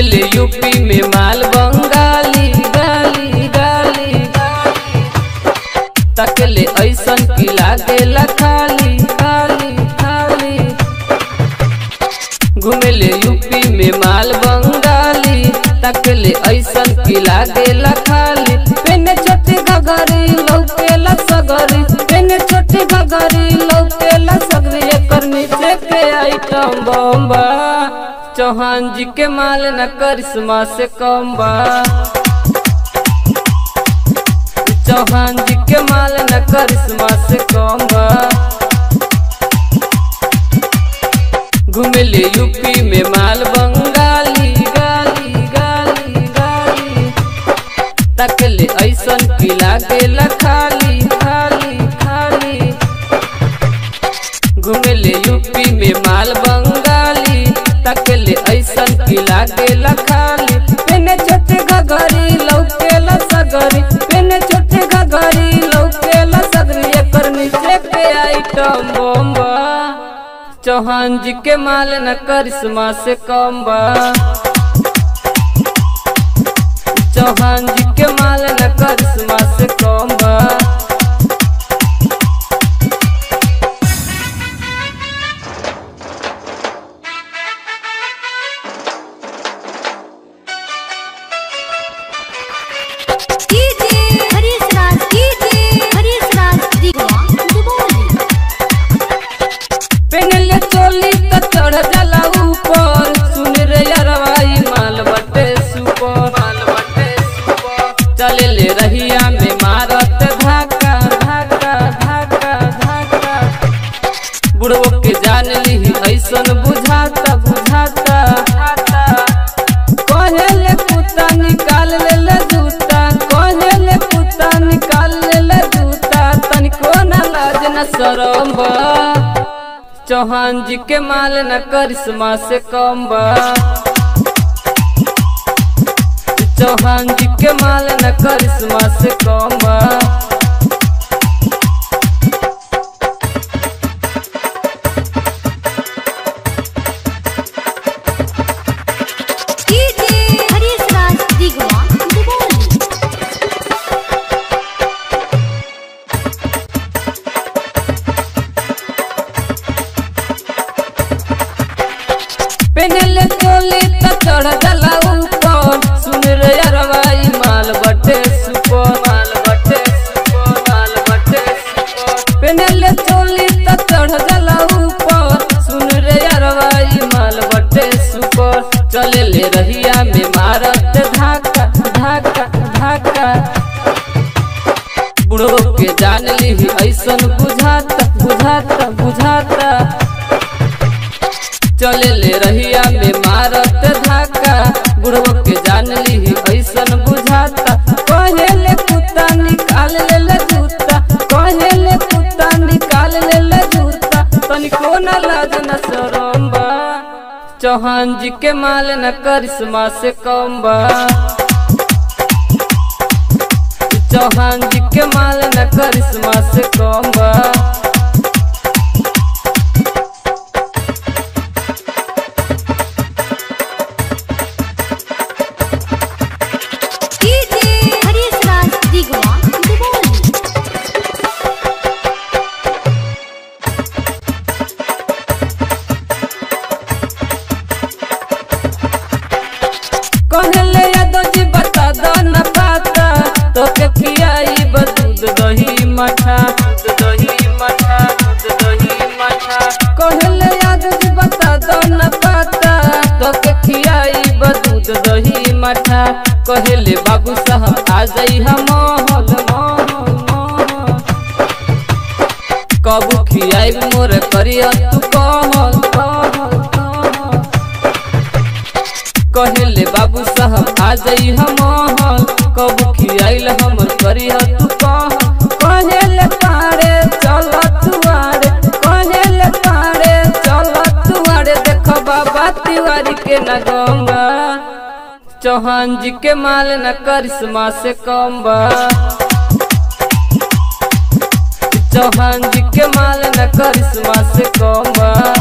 घुमेले यूपी में माल बंगाली गाली गाली तकले ऐसन की लागेला खाली खाली खाली घुमेले यूपी में माल बंगाली तकले ऐसन की लागेला खाली पेने छोटी घगरी लौकेला सगरी पेने छोटी घगरी लौकेला सगरी एकर नीचे के आइटम बम्बा चौहान जी के माल न करिश्मा से कम बा चौहान जी के माल न करिश्मा से कम बा घुमेले यूपी में माल बंगाली गाली गाली गाली तकले ऐसन की लागेला खाली खाली खाली घुमेले यूपी में माल बंगाली तकले ऐसन की लागेला खाली पेने छोटे घगरी लौकेला सगरी पेने छोटे घगरी लौकेला सगरी एकर नीचे के आइटम बम्बा चौहान जी के माल न करिश्मा से कम बा चौहान जी के माल न करिश्मा से कम बा कीजिए हरीश राज कीजिए हरीश राज दिगवा दुबोली पेनले चोली त चढ़ जाला ऊपर सुन रे यारवाई माल बटे सुपर माल बटे सुपर चले ले रहिया में मारत धाका धाका धाका धाका बुढ़वो के जान ली ऐसन बुझाता बुझाता कहेले कुत्ता निकाल ले ले जूता कहेले कुत्ता निकाल ले ले जूता तनिको न लाज न शरम बा चौहान जी के माल न करिश्मा से कम बा चौहान जी के माल न करिश्मा से कम बा कीजिए हरीश राज दिगवा दुबोली पेनले चोली त चढ़ जाला ऊपर सुन रे अरवाई माल बटे सुपर माल बटे सुपर माल बटे सुपर पेनले चोली त चढ़ जाला ऊपर सुन रे अरवाई माल बटे सुपर चले ले रहिया में मारत धाका धाका धाका बुढ़ो के जान ली ऐसन बुझाता बुझाता बुझाता चले ले रहिया में मारत धाका बुढ़वा के जान ली ऐसन बुझाता कहेले कुत्ता निकाल ले ले जूता कहेले कुत्ता निकाल ले ले जूता तनिको न लाज न शरम बा चौहान जी के माल न करिश्मा से कम बा चौहान जी के माल न करिश्मा से कम बा कीजिए हरीश राज दिगवा दुबोली कहले यादव जी बता दो न पाता तो के पियाई दूध दही मठा दूध दही मठा दूध दही मठा कहले यादव जी बता दो न पाता तो के खियाई दूध दही मठा कहले बाबू साहब आ जाई हम मोहल मोहल मोहल कबू खियाई मोर करिया तू कहल कहल कहल कहले बाबू साहब आ जाई हम महल कब खियाइल हमर करिया तू कह कहले पारे चल तुआरे कहले पारे चल तुआरे देख बाबा तिवारी के न गंगा चौहान जी के माल न करिश्मा से कम बा चौहान जी के माल न करिश्मा से कम बा